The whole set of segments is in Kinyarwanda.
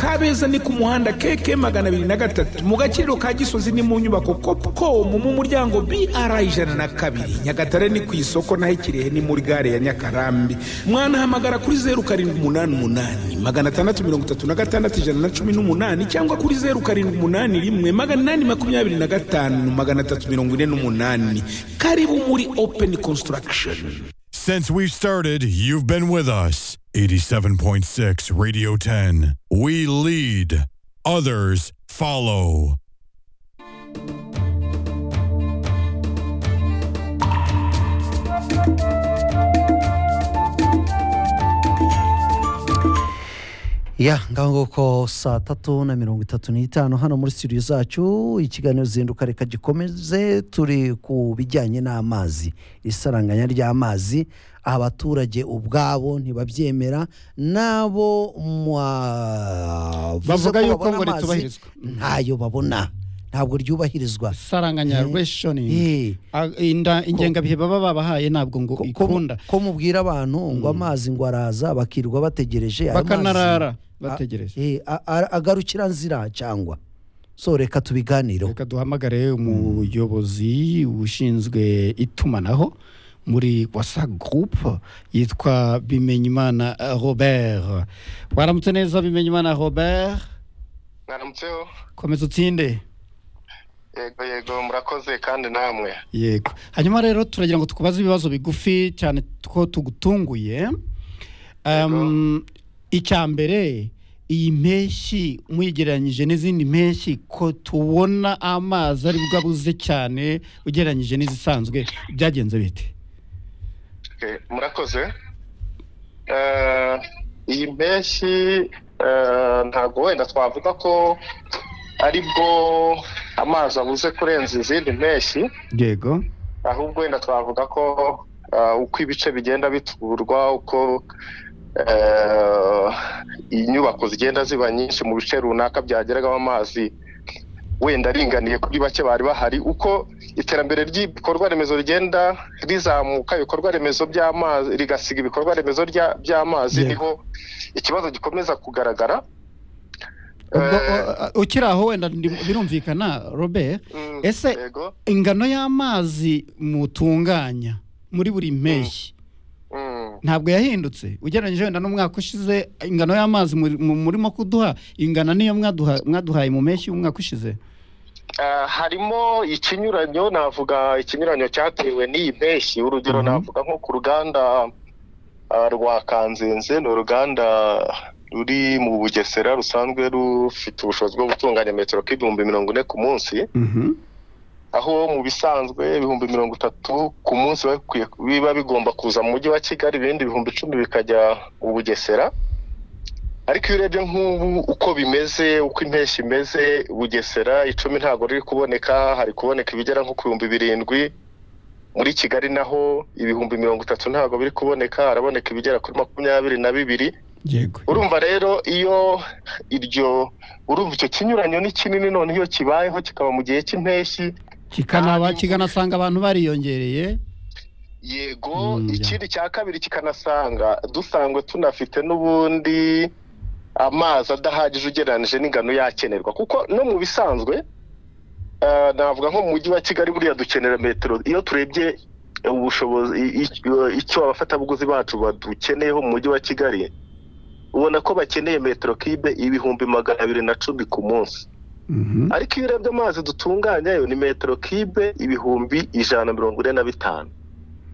kabeza ni ku muhanda keke magana abiri na gatatu mu gaciro ka gisozi ni mu nyubako kopukomu mu muryango br ijana na kabiri nyagatare ni ku isoko naho ikirehe ni muri gare ya nyakarambi mwanahamagara kuri zeru karindwi umunani umunani magana atandatu mirongo itatu na gatandatu ijana na cumi n'umunani cyangwa kuri zeru karindwi umunani rimwe magana inani makumyabiri na gatanu magana atatu mirongo ine n'umunani karibu muri openi konsitaragisheni Since we've started, you've been with us. 87.6 Radio 10. We lead, others follow. ya ngaho nguko saa tatu na mirongo itatu n'itanu hano muri studio zacu ikiganiro zinduka reka gikomeze turi ku bijyanye n'amazi isaranganya ry'amazi abaturage ubwabo ntibabyemera n'abo Bavuga yuko ngo ritubahirizwa. ntayo babona ntabwo ryubahirizwa saranganya reshoning Eh, ingengabihe baba babahaye ntabwo ngo ko- ko- ikunda ko mubwira abantu ngo amazi ngo araza bakirirwa bategereje ayo mazi- bakanarara bategereje Eh, a- a- agarukira nzira cyangwa so reka tubiganireho reka duhamagare umuyobozi ushinzwe itumanaho muri wasa groupe yitwa bimenyimana eh, robert waramutse neza bimenyimana robert mwaramutseho komeza utsinde yego yego murakoze kandi namwe yego hanyuma rero turagira ngo tukubaze ibibazo bigufi cyane ko tugutunguye Um, icya mbere iyi mpeshyi muyigereranyije n'izindi mpeshyi ko tubona amazi ari bwo abuze cyane ugereranyije n'izisanzwe byagenze bite Okay, murakoze Eh, iyi mpeshyi eh, ntabwo wenda twavuga ko ari bwo amazi abuze kurenza izindi mpeshyi yego ahubwo wenda twavuga ko eh, uko ibice bigenda biturwa uko eh, inyubako zigenda ziba nyinshi mu bice runaka byageragaho amazi wenda aringaniye kuri bake bari bahari uko iterambere ry'ibikorwa remezo rigenda rizamuka ibikorwa remezo by'amazi rigasiga ibikorwa remezo rya- by'amazi Yego. niho ikibazo gikomeza kugaragara ubwo Eh, uh, ukiri aho wenda ndi- birumvikana robert mm, ese yego, ingano y'amazi mutunganya muri buri mpeshyi mm. ntabwo yahindutse ugereranyije wenda n'umwaka ushize ingano y'amazi muri- mu- murimo kuduha ingana niyo mwaduha- mwaduhaye mu mpeshyi y'umwaka ushize Ah, harimo ikinyuranyo navuga ikinyuranyo cyatewe n'iyi mpeshyi urugero Mhm. navuga nko ku ruganda ah, rwa kanzenze ni uruganda ruri mu bugesera rusanzwe rufite ubushobozi bwo gutunganya metero k'ibihumbi mirongo ine ku munsi aho mu bisanzwe ibihumbi mirongo itatu ku munsi biba bikwiye- biba bigomba kuza mu mujyi wa kigali ibindi ibihumbi icumi bikajya mu bugesera ariko iyo urebye nk'ubu uko bimeze uko impeshyi imeze bugesera icumi ntabwo riri kuboneka hari kuboneka ibigera nko ku bihumbi birindwi muri kigali naho ibihumbi mirongo itatu ntabwo biri kuboneka haraboneka ibigera kuri makumyabiri na bibiri yego urumva rero iyo iryo urumva icyo kinyuranyo ni kinini none iyo kibayeho kikaba mu gihe cy'impeshyi kikanaba kikanasanga abantu bariyongereye yego Mm, ya. ikindi cya kabiri kikanasanga dusangwe tunafite n'ubundi amazi adahagije ugereranyije n'ingano yakenerwa kuko no mu bisanzwe eh, navuga nko mu mujyi wa kigali buriya dukenera metero iyo turebye eh, ubushobozi i- i- icyo abafatabuguzi bacu badukeneyeho mu mujyi wa kigali ubona ko bakeneye metero kibe ibihumbi magana abiri na cumi ku munsi ariko iyo urebye amazi dutunganya yo ni metero kibe ibihumbi ijana na mirongo ine na bitanu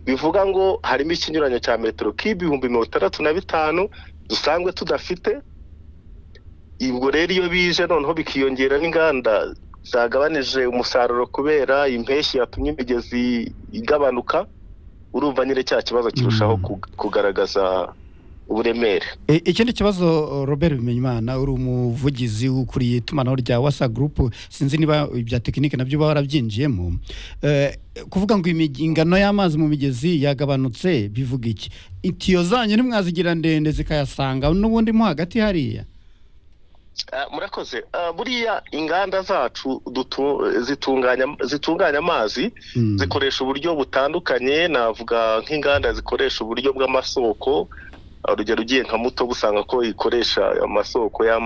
bivuga ngo harimo ikinyuranyo cya metero kibe ibihumbi mirongo itandatu na bitanu dusangwe tudafite ubwo rero iyo bije noneho bikiyongera n'inganda zagabanije umusaruro kubera impeshyi yatumye imigezi igabanuka urumva nyine cya kibazo kirushaho Mm. ku- kugaragaza uburemere E- ikindi kibazo robert bimenyimana uri umuvugizi ukuriye itumanaho rya wasa gurupu sinzi niba ibya tekinike nabyo uba warabyinjiyemo Eh, kuvuga ngo imig- ingano y'amazi mu migezi yagabanutse bivuga iki itiyo zanyu ntimwazigira ndende zikayasanga n'ubundi mo hagati hariya Ah, murakoze Ah, buriya inganda zacu dutu- zitunganya zitunganya amazi Mm. zikoresha uburyo butandukanye navuga nk'inganda zikoresha uburyo bw'amasoko Ah, urugero ugiye nka muto usanga ko ikoresha amasoko y'amazi